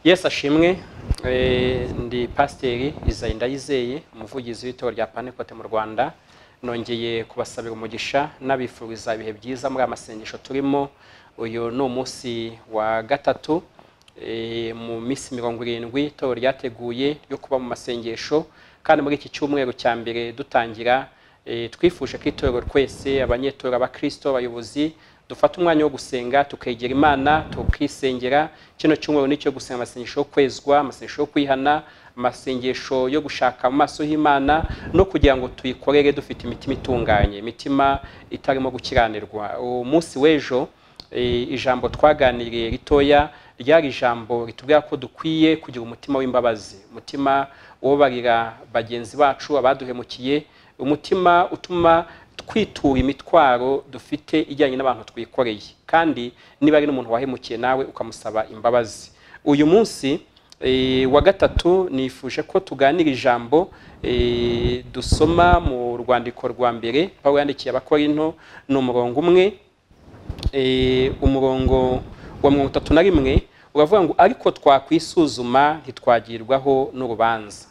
yesu ashimwe eh, ndi pasiteri izayi ndayizeye umuvugizi w'itorero rya pantekote mu rwanda nongeye kubasabira umugisha n'abifuriza ibihe byiza muri aya masengesho turimo uyu ni umunsi wa gatatu eh, mu minsi mirongo irindwi itorero ryateguye ryo kuba mu masengesho kandi muri iki cyumweru cya mbere dutangira eh, twifuje ko itorero twese abanyetorero abakristo abayobozi dufata umwanya wo gusenga tukegera imana tukisengera kino cyumweru nicyo gusenga amasengesho yo kwezwa amasengesho yo kwihana amasengesho yo gushaka mu maso h'imana no kugira ngo tuyikorere dufite imitima itunganye imitima itarimo gukiranirwa uwo munsi w'ejo eh, ijambo twaganiriye ritoya ryari ijambo ritubwira ko dukwiye kugira umutima w'imbabazi umutima ubabarira bagenzi bacu abaduhemukiye umutima utuma twitura imitwaro dufite ijyanye n'abantu twikoreye kandi niba ari n'umuntu wahemukiye nawe ukamusaba imbabazi uyu munsi eh, wa gatatu nifuje ko tuganira ijambo eh, dusoma mu rwandiko rwa mbere pawulo yandikiye abakorinto ni umurongo umwe eh, umurongo wa mirongo itatu na rimwe uravuga ngo ariko twakwisuzuma ntitwagirwaho n'urubanza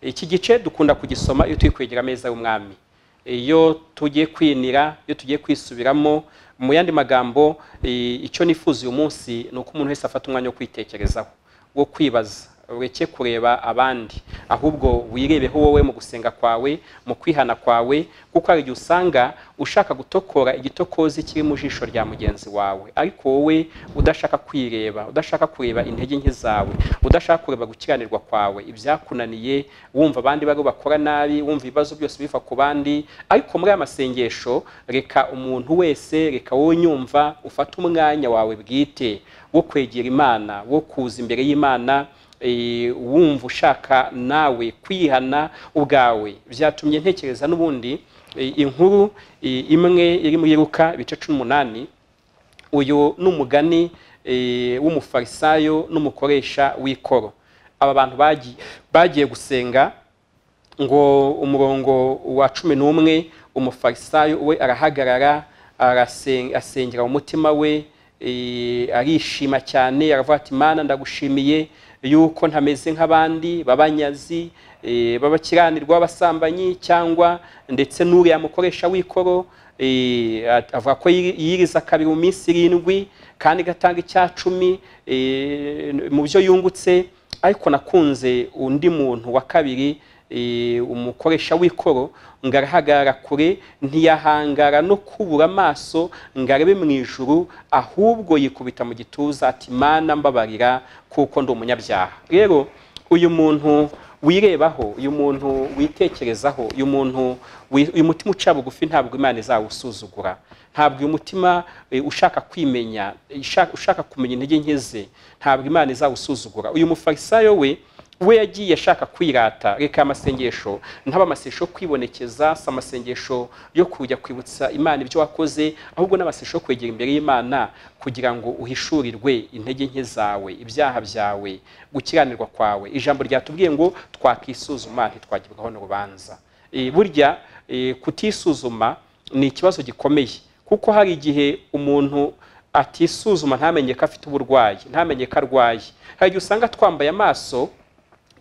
iki gice dukunda kugisoma iyo turi kwegera ameza y'umwami iyo tugiye kwinira iyo tugiye kwisubiramo mu yandi magambo icyo nifuza uyu munsi ni uko umuntu wese afata umwanya wo kwitekerezaho wo kwibaza ureke kureba abandi ahubwo wirebeho wowe mu gusenga kwawe mu kwihana kwawe kuko hari igihe usanga ushaka gutokora igitokozi kiri mu jisho rya mugenzi wawe ariko wowe udashaka kwireba udashaka kureba intege nke zawe udashaka kureba gukiranirwa kwawe ibyakunaniye wumva abandi bari bakora nabi wumva ibibazo byose biva ku bandi ariko muri aya masengesho reka umuntu wese reka wowe nyumva ufate umwanya wawe bwite wo kwegera imana wo kuza imbere y'imana eh, wumva ushaka nawe kwihana ubwawe byatumye ntekereza n'ubundi eh, inkuru eh, imwe iri mu yiruka ibice cumi n'umunani uyu ni umugani eh, w'umufarisayo n'umukoresha w'ikoro aba bantu bagiye bagiye gusenga ngo umurongo wa cumi n'umwe umufarisayo we arahagarara arasen- asengera mu mutima we eh, arishima cyane aravuga ati mana ndagushimiye yuko ntameze nk'abandi babanyazi eh, babakiranirwa abasambanyi cyangwa ndetse n'uriya mukoresha w'ikoro eh, at- avuga ko yiri- yiriza kabiri mu minsi irindwi kandi igatanga icya cumi eh, mu byo yungutse ariko nakunze undi muntu wa kabiri eh, umukoresha w'ikoro ngo arahagarara kure ntiyahangara no kubura amaso ngo arebe mu ijuru ahubwo yikubita mu gituza ati mana mbabarira kuko ndi umunyabyaha rero uyu muntu wirebaho uyu muntu witekerezaho uyu muntu wi- uyu mutima uca bugufi ntabwo imana izawusuzugura ntabwo uyu mutima eh, ushaka kwimenya eh, ishaka- ushaka kumenya intege nke ze ntabwo imana izawusuzugura uyu mufarisayo we we yagiye ashaka kwirata reka amasengesho ntaba amasengesho yo kwibonekeza si amasengesho yo kujya kwibutsa imana ibyo wakoze ahubwo n'amasengesho yo kwegera imbere y'imana kugira ngo uhishurirwe intege nke zawe ibyaha byawe gukiranirwa kwawe ijambo ryatubwiye ngo twakisuzuma ntitwagibwaho n'urubanza Eh, burya eh, kutisuzuma ni ikibazo gikomeye kuko hari igihe umuntu atisuzuma ntamenye ko afite uburwayi ntamenye ko arwaye hari igihe usanga twambaye amaso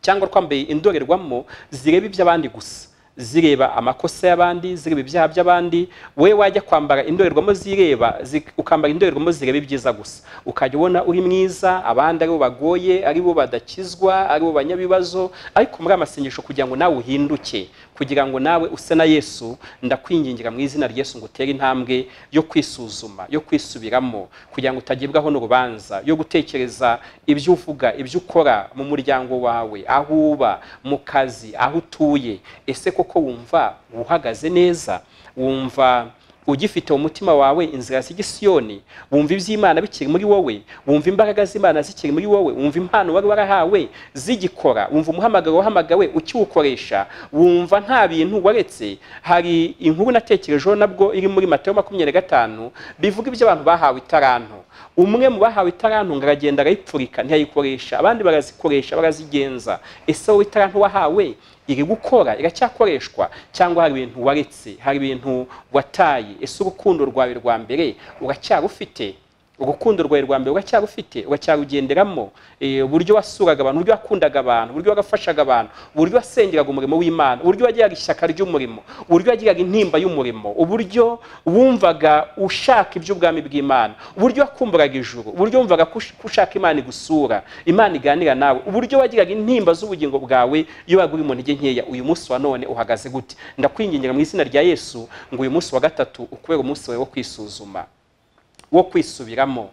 cyangwa twambaye indorerwamo zireba iby'abandi gusa zireba amakosa y'abandi zireba ibyaha by'abandi wowe wajya kwambara indorerwamo zireba zi- ukambara indorerwamo zireba ibyiza gusa ukajya ubona uri mwiza abandi aribo bagoye aribo badakizwa aribo banyabibazo ariko muri amasengesho kugira ngo nawe uhinduke kugira ngo nawe use na yesu ndakwingingira mu izina rya yesu ngo utere intambwe yo kwisuzuma yo kwisubiramo kugira ngo utagibwaho n'urubanza yo gutekereza ibyo uvuga ibyo ukora mu muryango wawe aho uba mu kazi aho utuye ese koko wumva uhagaze neza wumva ugifite mu mutima wawe inzira z'igisiyoni wumva iby'imana bikiri muri wowe wumva imbaraga z'imana zikiri muri wowe wumva impano wari warahawe zigikora wumva umuhamagaro wahamagawe ukiwukoresha wumva nta bintu waretse hari inkuru natekerejeho nabwo iri muri matayo makumyabiri na gatanu bivuga iby'abantu bahawe itaranto umwe mu bahawe itaranto ngo aragenda arayipfurika ntiyayikoresha abandi barazikoresha barazigenza ese wowe itaranto wahawe iri gukora iracyakoreshwa cyangwa hari ibintu waretse hari ibintu wataye ese urukundo rwawe rwa mbere uracyarufite urukundo rwawe rwa mbere uracyarufite uracyarugenderamo Eh, uburyo wasuraga abantu uburyo wakundaga abantu uburyo wagafashaga abantu uburyo wasengeraga umurimo w'imana uburyo wagiraga ishyaka ry'umurimo uburyo wagiraga intimba y'umurimo uburyo wumvaga ushaka iby'ubwami bw'imana uburyo wakumburaga ijuru uburyo wumvaga ko ush- ko ushaka imana igusura imana iganira nawe uburyo wagiraga intimba z'ubugingo bwawe iyo waga uri mu ntege nkeya uyu munsi wa none uhagaze gute ndakwingingira mu izina rya yesu ngo uyu munsi wa gatatu ukubere umunsi wawe wo kwisuzuma wo kwisubiramo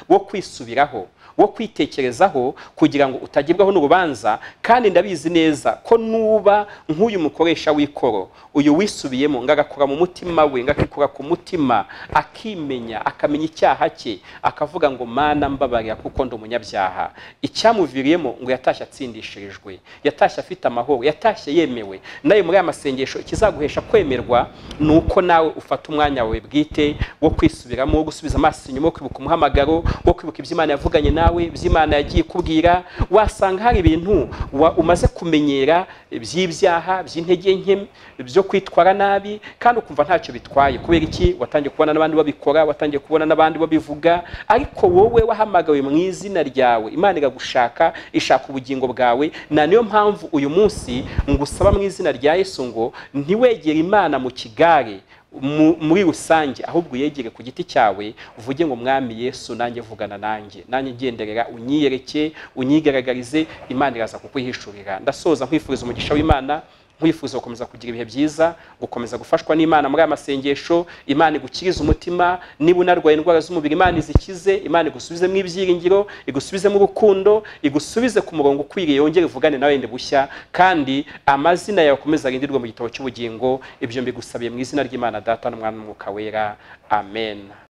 wo kwisubiraho wo kwitekerezaho kugira ngo utagibwaho n'urubanza kandi ndabizi neza ko nuba nk'uyu mukoresha w'ikoro uyu wisubiyemo ngo agakora mu mutima we ngo akikura ku mutima akimenya akamenya icyaha cye akavuga ngo mana mbabarira kuko ndi umunyabyaha icyamuviriyemo ngo yatashye atsindishirijwe yatashye afite amahoro yatashye yemewe nawe muri aya masengesho ikizaguhesha kwemerwa ni uko nawe ufata umwanya wawe bwite wo kwisubiramo wo gusubiza amaso inyuma wo kwibuka umuhamagaro wo kwibuka ibyo imana yavuganye nawe ibyo imana yagiye ikubwira wasanga hari ibintu wa- umaze kumenyera by'ibyaha by'intege nke byo kwitwara nabi kandi ukumva ntacyo bitwaye kubera iki watangiye kubona n'abandi babikora watangiye kubona n'abandi babivuga ariko wowe wahamagawe mu izina ryawe imana iragushaka ishaka ubugingo bwawe na niyo mpamvu uyu munsi ngusaba mu izina rya yesu ngo ntiwegere imana mu kigare mu- muri rusange ahubwo uyegere ku giti cyawe uvuge ngo mwami yesu nanjye vugana nanjye nanjye ngenderera unyiyereke unyigaragarize imana iraza kukwihishurira ndasoza nkwifuriza umugisha w'imana nkwifuza gukomeza kugira ibihe byiza gukomeza gufashwa n'imana muri aya masengesho imana igukirize umutima niba unarwaye indwara z'umubiri imana izikize imana igusubizemo ibyiringiro igusubizemo urukundo igusubize ku murongo ukwiriye yongere ivugane nawe ndi bushya kandi amazina yawe akomeze arindirwe mu gitabo cy'ubugingo ibyo mbigusabiye mu izina ry'imana data n'umwana n'umwuka wera amen